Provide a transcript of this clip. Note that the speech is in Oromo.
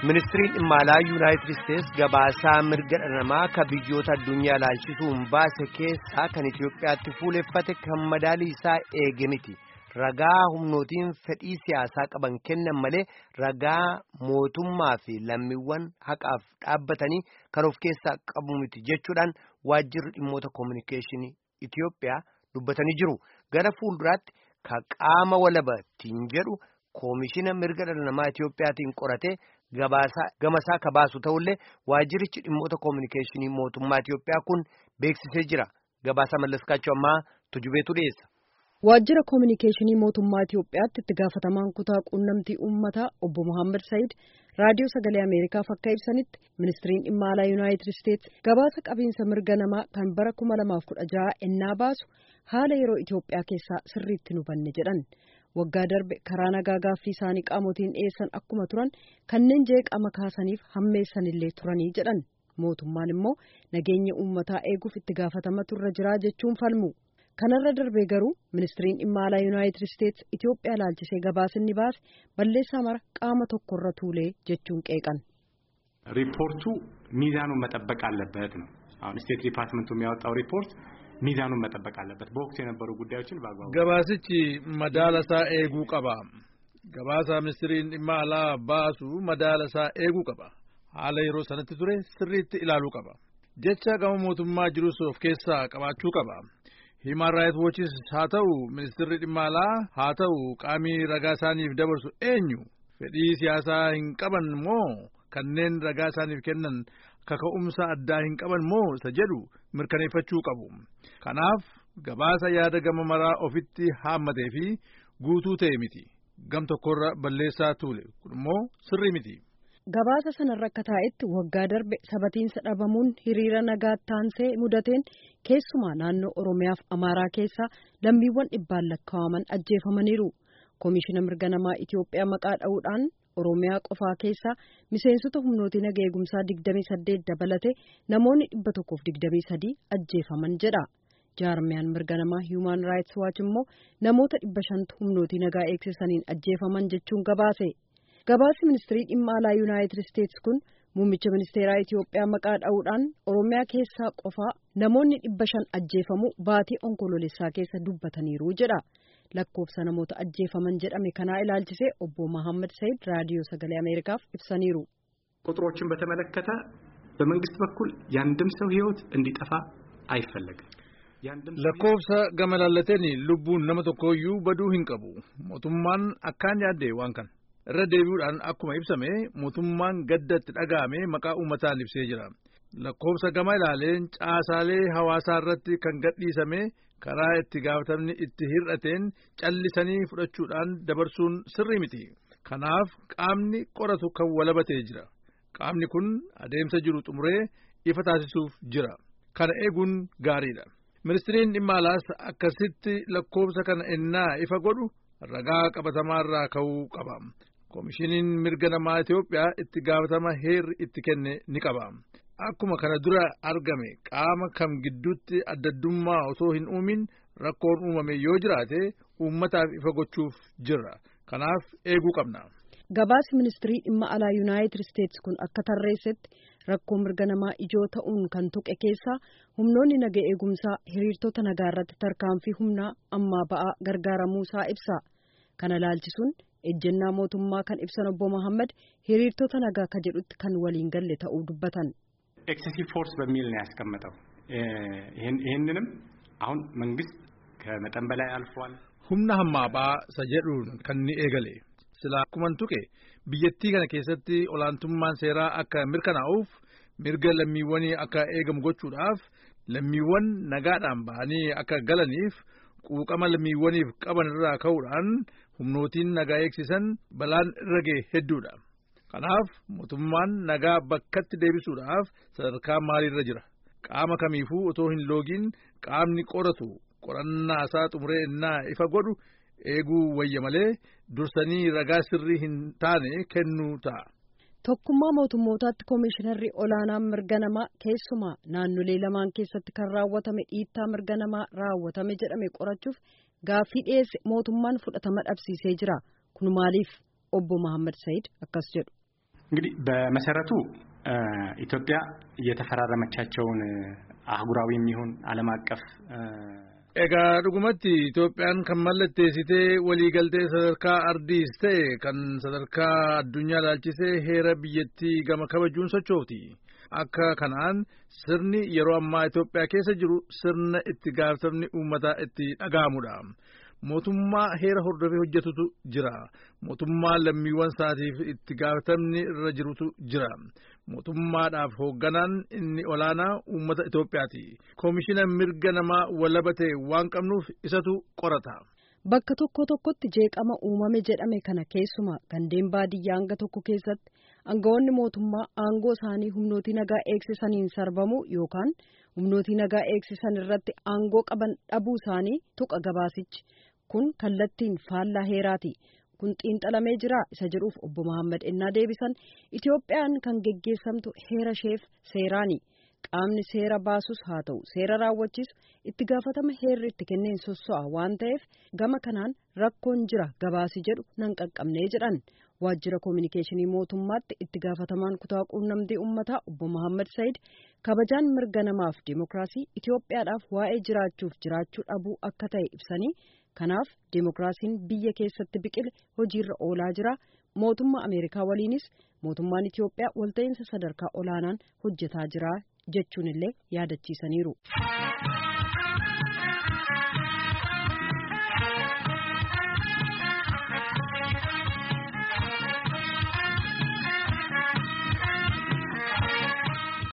ministiriin dhimma alaa yuunaayitid isteets gabaasaa mirga dhala namaa ka biyyoota addunyaa ilaalchisuun baase keessaa kan itiyoophiyaatti fuuleffate kan madaalii isaa eege miti ragaa humnootiin fedhii siyaasaa qaban kennan malee ragaa mootummaa fi lammiiwwan haqaaf dhaabbatanii kan of keessaa qabu miti jechuudhaan waajjirri dhimmoota koominikeeshinii itiyoophiyaa dubbatanii jiru gara fuulduraatti ka qaama walabatiin jedhu koomishina mirga dhala namaa itiyoophiyaatiin qoratee. gamasaa ka baasu ta'ullee waajjirichi dhimmoota koominikeeshinii mootummaa Itiyoophiyaa kun beeksisee jira gabaasaa mallaskaachuu ammaa tujubeetu dhiyeessa. Waajjira koominikeeshinii mootummaa Itiyoophiyaatti itti gaafatamaan kutaa quunnamtii uummataa obbo Muhammad Said raadiyoo sagalee Ameerikaaf akka ibsanitti ministiriin dhimma alaa Yuunaayitid Isteets gabaasa qabiinsa mirga namaa kan bara kuma lamaaf kudha jaha ennaa baasu haala yeroo Itiyoophiyaa keessaa sirriitti nu hubanne jedhan. waggaa darbe karaa nagaa gaaffii isaanii qaamotiin dhiyeessan akkuma turan kanneen jeeqama kaasaniif hammeessanillee turanii jedhan mootummaan immoo nageenya uummataa eeguuf itti gaafatamatu irra jiraa jechuun falmu kanarra darbee garuu ministiriin dhimma alaa yuunaayitid isteets itiyoophiyaa laalchisee gabaasinni baase balleessaa mara qaama tokkorra tuulee jechuun qeeqan. ሪፖርቱ ሚዛኑን መጠበቅ አለበት ነው አሁን ስቴት ዲፓርትመንቱ የሚያወጣው ሪፖርት ሚዛኑን መጠበቅ አለበት። በወቅቱ የነበሩ ጉዳዮችን በአግባቡ ገባስች መዳለሳ ኤጉ ቀባ ገባሳ ሚኒስትሪን dhimma alaa baasu madaalasaa eeguu qaba haala yeroo sanatti ture sirriitti ilaaluu qaba jecha gama mootummaa jirus of keessaa qabaachuu qaba himan raayit wochis haa ta'u ministirri dhimma alaa haa ta'u qaamii ragaa isaaniif dabarsu eenyu fedhii siyaasaa hin qaban moo kanneen ragaa isaaniif kennan kaka'umsa addaa hin qaban moo isa jedhu mirkaneeffachuu qabu kanaaf gabaasa yaada gama maraa ofitti haammatee fi guutuu ta'e miti gam tokkorra balleessaa tuule kun immoo sirrii miti. gabaasa sanarra akka taa'etti waggaa darbe sabatiinsa dhabamuun hiriira nagaa taansee mudateen keessumaa naannoo oromiyaaf amaaraa keessaa lammiiwwan dhibbaan lakkaa'aman ajjeefamaniiru koomishina mirga namaa itiyoophiyaa maqaa dha'uudhaan. Oromiyaa qofaa keessaa miseensota humnootii naga eegumsaa 28 dabalate namoonni 123 ajjeefaman jedha. Jaarmiyaan mirga namaa Human Rights Watch immoo namoota 500 humnootii nagaa eegsisaniin ajjeefaman jechuun gabaase. Gabaasi ministirii dhimma alaa Yuunaayitid Isteets kun muummicha ministeeraa Itiyoophiyaa maqaa dha'uudhaan Oromiyaa keessaa qofaa namoonni 500 ajjeefamu baatii onkoloolessaa keessa dubbataniiru jedha. lakkoofsa namoota ajjeefaman jedhame kanaa ilaalchisee obbo Mahammad Said raadiyoo sagalee Ameerikaaf ibsaniiru. ቁጥሮችን በተመለከተ በመንግስት በኩል ያንድም ሰው ህይወት እንዲጠፋ አይፈለግም። lakkoofsa gama laallateen lubbuun nama tokkooyyuu baduu hin qabu mootummaan akkaan yaadde waan kana irra deebi'uudhaan akkuma ibsame mootummaan gaddatti dhaga'ame maqaa uummataan ibsee jira lakkoofsa gama ilaaleen caasaalee hawaasaa irratti kan gadhiisame karaa itti gaafatamni itti hir'ateen callisanii fudhachuudhaan dabarsuun sirrii miti kanaaf qaamni qoratu kan walabatee jira qaamni kun adeemsa jiru xumuree ifa taasisuuf jira kana eeguun gaariidha ministiriin dhimma alaas akkasitti lakkoofsa kana ennaa ifa godhu ragaa qabatamaarraa ka'uu qaba koomishiniin mirga namaa Itiyoophiyaa itti gaafatama heerri itti kenne ni qaba. Akkuma kana dura argame qaama kam gidduutti addaddummaa osoo hin uumin rakkoon uumame yoo jiraate uummataaf ifa gochuuf jirra. Kanaaf eeguu qabna. Gabaasi ministirii dhimma alaa Yuunaayitid Isteets kun akka tarreessetti rakkoo mirga namaa ijoo ta'uun kan tuqe keessaa humnoonni naga eegumsaa hiriirtota nagaa irratti tarkaanfii humnaa ammaa ba'aa gargaaramuusaa ibsa. Kana laalchisuun ejjennaa mootummaa kan ibsan obbo Mohaammed hiriirtota nagaa ka jedhutti kan waliin galle ta'uu dubbatan. ኤክሴሲቭ ፎርስ በሚል ነው ያስቀመጠው። ይህንንም አሁን መንግስት ከመጠን በላይ አልፏል። humna hammaabaa isa jedhuun kan ni eegale sila akkuman tuqe biyyattii kana keessatti olaantummaan seeraa akka mirkanaa'uuf mirga lammiiwwanii akka eegamu gochuudhaaf lammiiwwan nagaadhaan ba'anii akka galaniif quuqama lammiiwwaniif qaban irraa ka'uudhaan humnootiin nagaa eegsisan balaan irra ga'e hedduudha. Kanaaf mootummaan nagaa bakkatti deebisuudhaaf sadarkaa maaliirra jira qaama kamiifuu otoo hin loogiin qaamni qoratu qorannaa isaa xumuree innaa ifa godhu eeguu wayya malee dursanii ragaa sirrii hin taane kennuu ta'a. Tokkummaa mootummootaatti koomishinarri olaanaan mirga namaa keessumaa naannolee lamaan keessatti kan raawwatame dhiittaa mirga namaa raawwatame jedhame qorachuuf gaaffii dhiyeesse mootummaan fudhatama dhabsiisee jira kun maaliif obbo Mohaammed Said akkas jedhu. እንግዲህ በመሰረቱ ኢትዮጵያ የተፈራረመቻቸውን አህጉራዊ የሚሆን ዓለም አቀፍ Egaa dhugumatti Itoophiyaan kan mallatteessitee waliigaltee sadarkaa ardiis ta'e kan sadarkaa addunyaa ilaalchisee heera biyyattii gama kabajuun sochooti. Akka kanaan sirni yeroo ammaa Itoophiyaa keessa jiru sirna itti gaafatamni uummataa itti dhaga'amudha. Mootummaa heera hordofee hojjetutu jira. Mootummaa lammiiwwan isaatiif itti gaafatamni irra jirutu jira. Mootummaadhaaf hoogganaan inni olaanaa uummata Itoophiyaati. Koomishina mirga namaa walaba ta'e waan qabnuuf isatu qorata. Bakka tokko tokkotti jeeqama uumame jedhame kana keessumaa gandeen baadiyyaa hanga tokko keessatti aangawoonni mootummaa aangoo isaanii humnootii nagaa eegsisaniin sarbamu yookaan humnootii nagaa eegsisan irratti aangoo qaban dhabuu isaanii tuqa gabaasichi. Kun kallattiin faallaa heeraati. Kun xiinxalamee jira isa jedhuuf obbo Mahammad ennaa deebisan Itoophiyaan kan geggeessamtu heera isheef seeraani. Qaamni seera baasus haa ta'u seera raawwachiisu itti gaafatama heerri itti kenneen sosso'a waan ta'eef gama kanaan rakkoon jira gabaasi jedhu nan qaqqabnee jedhan. Waajjira koominikeeshinii mootummaatti itti gaafatamaan kutaa quunnamtii uummataa obbo Mahammad Said kabajaan mirga namaaf dimookiraasii Itoophiyaadhaaf waa'ee jiraachuuf jiraachuu dhabuu akka ta'e ibsanii kanaaf dimookiraasiin biyya keessatti biqile hojiirra oolaa jira. Mootummaa Ameerikaa waliinis mootummaan Itoophiyaa walta'iinsa sadarkaa olaanaan hojjetaa jira jechuun illee yaadachiisaniiru.